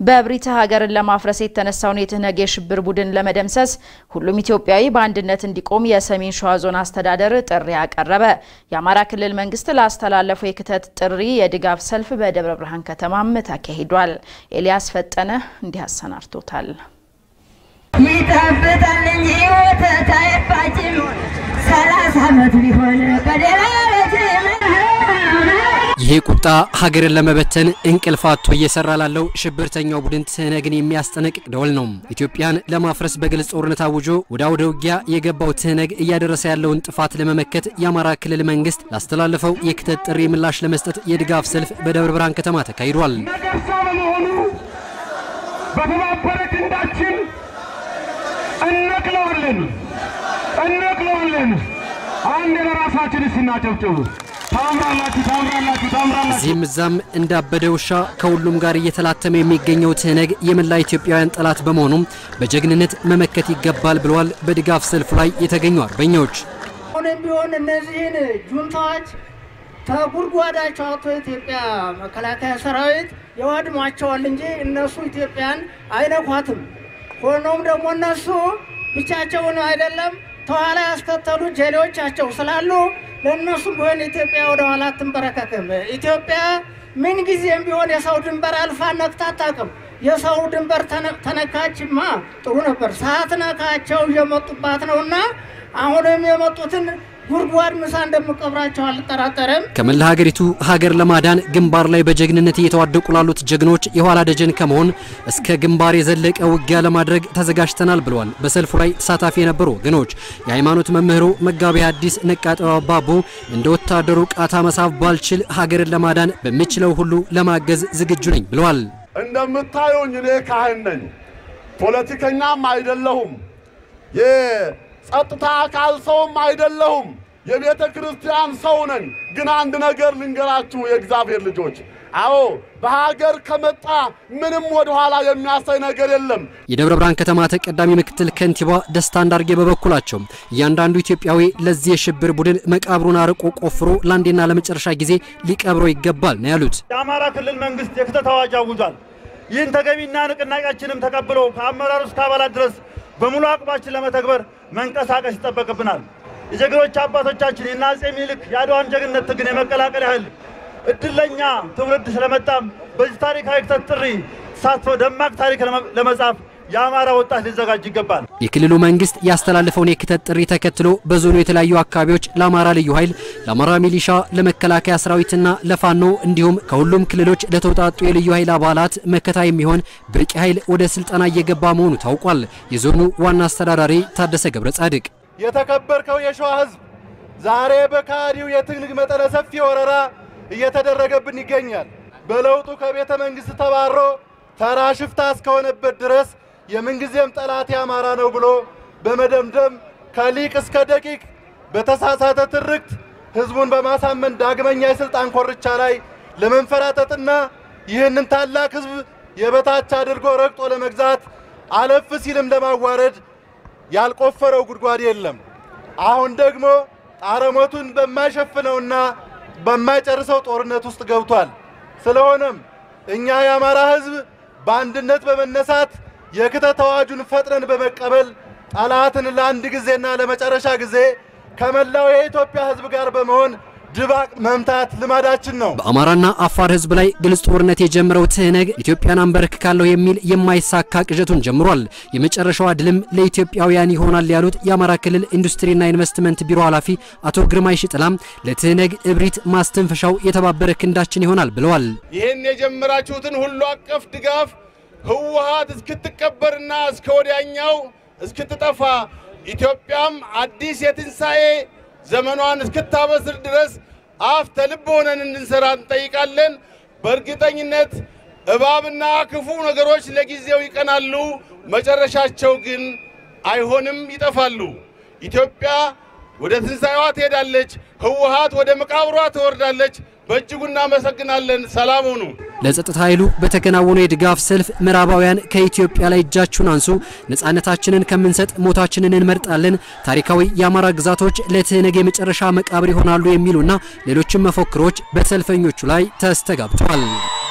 በብሪታ ሀገርን ለማፍረስ የተነሳውን የትህነግ የሽብር ቡድን ለመደምሰስ ሁሉም ኢትዮጵያዊ በአንድነት እንዲቆም የሰሜን ሸዋ ዞን አስተዳደር ጥሪ አቀረበ። የአማራ ክልል መንግስት ላስተላለፈው የክተት ጥሪ የድጋፍ ሰልፍ በደብረ ብርሃን ከተማም ተካሂዷል። ኤልያስ ፈጠነ እንዲህ አሰናድቶታል። ይጠብታል እንጂ ወተት አይፋጭም። ሰላሳ ዓመት ቢሆን በደላ ይሄ ቁጣ ሀገርን ለመበተን እንቅልፍ አጥቶ እየሰራ ላለው ሽብርተኛው ቡድን ትህነግን የሚያስጠነቅቅ ደወል ነው። ኢትዮጵያን ለማፍረስ በግልጽ ጦርነት አውጆ ወደ አውደ ውጊያ የገባው ትህነግ እያደረሰ ያለውን ጥፋት ለመመከት የአማራ ክልል መንግስት ላስተላለፈው የክተት ጥሪ ምላሽ ለመስጠት የድጋፍ ሰልፍ በደብረ ብርሃን ከተማ ተካሂዷል። ነገርሳ በመሆኑ በተባበረ ክንዳችን እነቅለዋለን እነቅለዋለን። አንድ ለራሳችን ስናጨብጭቡ ታምራላችሁ ታምራላችሁ ታምራላችሁ። እዚህም እዛም እንዳበደ ውሻ ከሁሉም ጋር እየተላተመ የሚገኘው ትህነግ የመላ ኢትዮጵያውያን ጠላት በመሆኑም በጀግንነት መመከት ይገባል ብለዋል። በድጋፍ ሰልፉ ላይ የተገኙ አርበኞች አሁንም ቢሆን እነዚህን ጁንታዎች ከጉድጓዳቸው አውጥቶ የኢትዮጵያ መከላከያ ሰራዊት ያወድሟቸዋል እንጂ እነሱ ኢትዮጵያን አይነኳትም። ሆኖም ደግሞ እነሱ ብቻቸውን አይደለም ተኋላ ያስከተሉ ጀሌዎቻቸው ስላሉ ለእነሱም ቢሆን ኢትዮጵያ ወደ ኋላ አትንበረከክም። ኢትዮጵያ ምን ጊዜም ቢሆን የሰው ድንበር አልፋ ነክታ አታውቅም። የሰው ድንበር ተነካችማ ጥሩ ነበር። ሳትነካቸው እየመጡባት ነውና አሁንም የመጡትን ጉድጓድ ምሳ እንደምቀብራቸው አልጠራጠርም። ከመላ ሀገሪቱ ሀገር ለማዳን ግንባር ላይ በጀግንነት እየተዋደቁ ላሉት ጀግኖች የኋላ ደጀን ከመሆን እስከ ግንባር የዘለቀ ውጊያ ለማድረግ ተዘጋጅተናል ብለዋል። በሰልፉ ላይ ተሳታፊ የነበሩ ወገኖች የሃይማኖት መምህሩ መጋቢ ሐዲስ ነቃጠው አባቡ እንደ ወታደሩ ቃታ መሳብ ባልችል ሀገርን ለማዳን በምችለው ሁሉ ለማገዝ ዝግጁ ነኝ ብለዋል። እንደምታዩኝ እኔ ካህን ነኝ፣ ፖለቲከኛም አይደለሁም፣ የጸጥታ አካል ሰውም አይደለሁም፣ የቤተ ክርስቲያን ሰው ነኝ። ግን አንድ ነገር ልንገራችሁ የእግዚአብሔር ልጆች፣ አዎ በሀገር ከመጣ ምንም ወደ ኋላ የሚያሳይ ነገር የለም። የደብረ ብርሃን ከተማ ተቀዳሚ ምክትል ከንቲባ ደስታ እንዳርጌ በበኩላቸው እያንዳንዱ ኢትዮጵያዊ ለዚህ የሽብር ቡድን መቃብሩን አርቆ ቆፍሮ ለአንዴና ለመጨረሻ ጊዜ ሊቀብረው ይገባል ነው ያሉት። የአማራ ክልል መንግስት የክተት አዋጅ አውጇል። ይህን ተገቢና ንቅናቄያችንም ተቀብሎ ከአመራሩ እስከ አባላት ድረስ በሙሉ አቅማችን ለመተግበር መንቀሳቀስ ይጠበቅብናል። የጀግኖች አባቶቻችን የአፄ ምኒልክ የአድዋን ጀግንነት ትግል የመቀላቀል ያህል እድለኛ ትውልድ ስለመጣም በዚህ ታሪካዊ ክተት ጥሪ ተሳትፎ ደማቅ ታሪክ ለመጻፍ የአማራ ወጣት ሊዘጋጅ ይገባል። የክልሉ መንግስት ያስተላለፈውን የክተት ጥሪ ተከትሎ በዞኑ የተለያዩ አካባቢዎች ለአማራ ልዩ ኃይል፣ ለአማራ ሚሊሻ፣ ለመከላከያ ሰራዊትና ለፋኖ እንዲሁም ከሁሉም ክልሎች ለተውጣጡ የልዩ ኃይል አባላት መከታ የሚሆን ብርቂ ኃይል ወደ ስልጠና እየገባ መሆኑ ታውቋል። የዞኑ ዋና አስተዳዳሪ ታደሰ ገብረ ጻድቅ የተከበርከው የሸዋ ህዝብ ዛሬ በካዲው የትግል መጠነ ሰፊ ወረራ እየተደረገብን ይገኛል። በለውጡ ከቤተ መንግስት ተባሮ ተራ ሽፍታ እስከሆነበት ድረስ የምንጊዜም ጠላት የአማራ ነው ብሎ በመደምደም ከሊቅ እስከ ደቂቅ በተሳሳተ ትርክት ህዝቡን በማሳመን ዳግመኛ የስልጣን ኮርቻ ላይ ለመንፈራጠጥና ይህንን ታላቅ ህዝብ የበታች አድርጎ ረግጦ ለመግዛት አለፍ ሲልም ለማዋረድ ያልቆፈረው ጉድጓድ የለም። አሁን ደግሞ ጣረሞቱን በማይሸፍነውና በማይጨርሰው ጦርነት ውስጥ ገብቷል። ስለሆነም እኛ የአማራ ህዝብ በአንድነት በመነሳት የክተት አዋጁን ፈጥነን በመቀበል ጠላትን ለአንድ ጊዜና ለመጨረሻ ጊዜ ከመላው የኢትዮጵያ ህዝብ ጋር በመሆን ድባቅ መምታት ልማዳችን ነው። በአማራና አፋር ህዝብ ላይ ግልጽ ጦርነት የጀመረው ትህነግ ኢትዮጵያን አንበረክካለሁ የሚል የማይሳካ ቅዠቱን ጀምሯል። የመጨረሻዋ ድልም ለኢትዮጵያውያን ይሆናል ያሉት የአማራ ክልል ኢንዱስትሪና ኢንቨስትመንት ቢሮ ኃላፊ አቶ ግርማይ ሽጥላም ለትህነግ እብሪት ማስተንፈሻው የተባበረ ክንዳችን ይሆናል ብለዋል። ይህን የጀመራችሁትን ሁሉ አቀፍ ድጋፍ ህወሓት እስክትቀበርና እስከ ወዲያኛው እስክትጠፋ ኢትዮጵያም አዲስ የትንሣኤ ዘመኗን እስክታበስር ድረስ አፍ ተልብ ሆነን እንድንሰራ እንጠይቃለን። በእርግጠኝነት እባብና ክፉ ነገሮች ለጊዜው ይቀናሉ፣ መጨረሻቸው ግን አይሆንም፣ ይጠፋሉ። ኢትዮጵያ ወደ ትንሣኤዋ ትሄዳለች፣ ህወሓት ወደ መቃብሯ ትወርዳለች። በእጅጉ እናመሰግናለን። ሰላም ሁኑ። ለጸጥታ ኃይሉ በተከናወነው የድጋፍ ሰልፍ ምዕራባውያን ከኢትዮጵያ ላይ እጃችሁን አንሱ፣ ነፃነታችንን ከምንሰጥ ሞታችንን እንመርጣለን፣ ታሪካዊ የአማራ ግዛቶች ለትህነግ የመጨረሻ መቃብር ይሆናሉ የሚሉና ሌሎችም መፈክሮች በሰልፈኞቹ ላይ ተስተጋብተዋል።